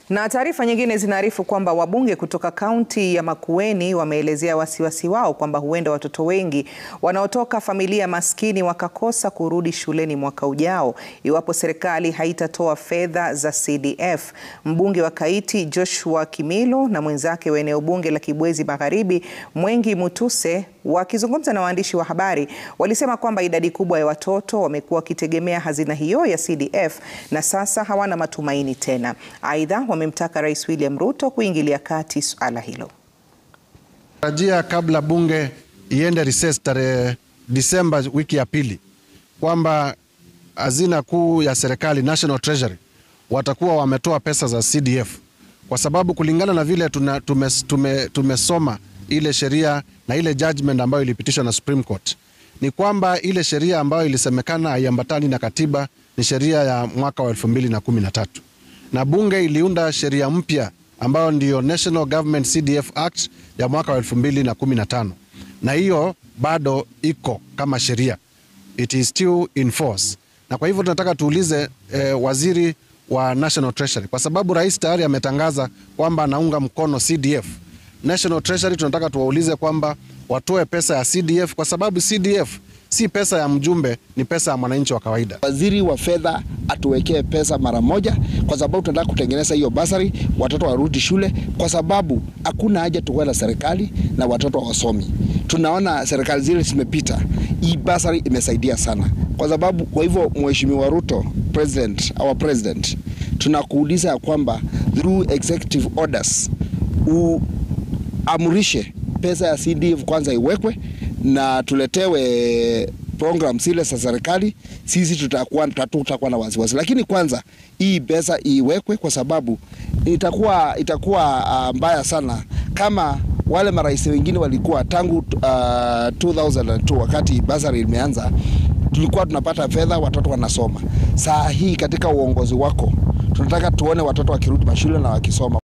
Na taarifa nyingine zinaarifu kwamba wabunge kutoka kaunti ya Makueni wameelezea wasiwasi wao kwamba huenda watoto wengi wanaotoka familia maskini wakakosa kurudi shuleni mwaka ujao iwapo serikali haitatoa fedha za CDF. Mbunge wa Kaiti Joshua Kimilo na mwenzake wa eneo bunge la Kibwezi Magharibi Mwengi Mutuse wakizungumza na waandishi wa habari walisema kwamba idadi kubwa ya watoto wamekuwa wakitegemea hazina hiyo ya CDF na sasa hawana matumaini tena. Aidha, wamemtaka Rais William Ruto kuingilia kati suala hilo. Tarajia kabla bunge iende recess tarehe Disemba wiki ya pili kwamba hazina kuu ya serikali National Treasury watakuwa wametoa pesa za CDF kwa sababu kulingana na vile tuna, tume, tume, tumesoma ile sheria na ile judgment ambayo ilipitishwa na Supreme Court ni kwamba ile sheria ambayo ilisemekana haiambatani na katiba ni sheria ya mwaka wa 2013 na bunge iliunda sheria mpya ambayo ndiyo National Government CDF Act ya mwaka wa 2015 na hiyo bado iko kama sheria, it is still in force. Na kwa hivyo tunataka tuulize eh, waziri wa National Treasury kwa sababu rais tayari ametangaza kwamba anaunga mkono CDF. National Treasury tunataka tuwaulize kwamba watoe pesa ya CDF kwa sababu CDF si pesa ya mjumbe, ni pesa ya mwananchi wa kawaida. Waziri wa fedha atuwekee pesa mara moja, kwa sababu tunataka kutengeneza hiyo basari, watoto warudi shule, kwa sababu hakuna haja tuwe na serikali na watoto wasomi. Tunaona serikali zile zimepita, hii basari imesaidia sana, kwa sababu kwa hivyo, Mheshimiwa Ruto, president, our president, tunakuuliza ya kwamba through executive orders uamrishe pesa ya CDF kwanza iwekwe na tuletewe program zile za serikali, sisi tutakuwa tutakuwa na wasiwasi, lakini kwanza hii pesa iwekwe, kwa sababu itakuwa itakuwa uh, mbaya sana kama wale marais wengine walikuwa tangu uh, 2002 wakati basari imeanza, tulikuwa tunapata fedha, watoto wanasoma. Saa hii katika uongozi wako tunataka tuone watoto wakirudi mashule na wakisoma.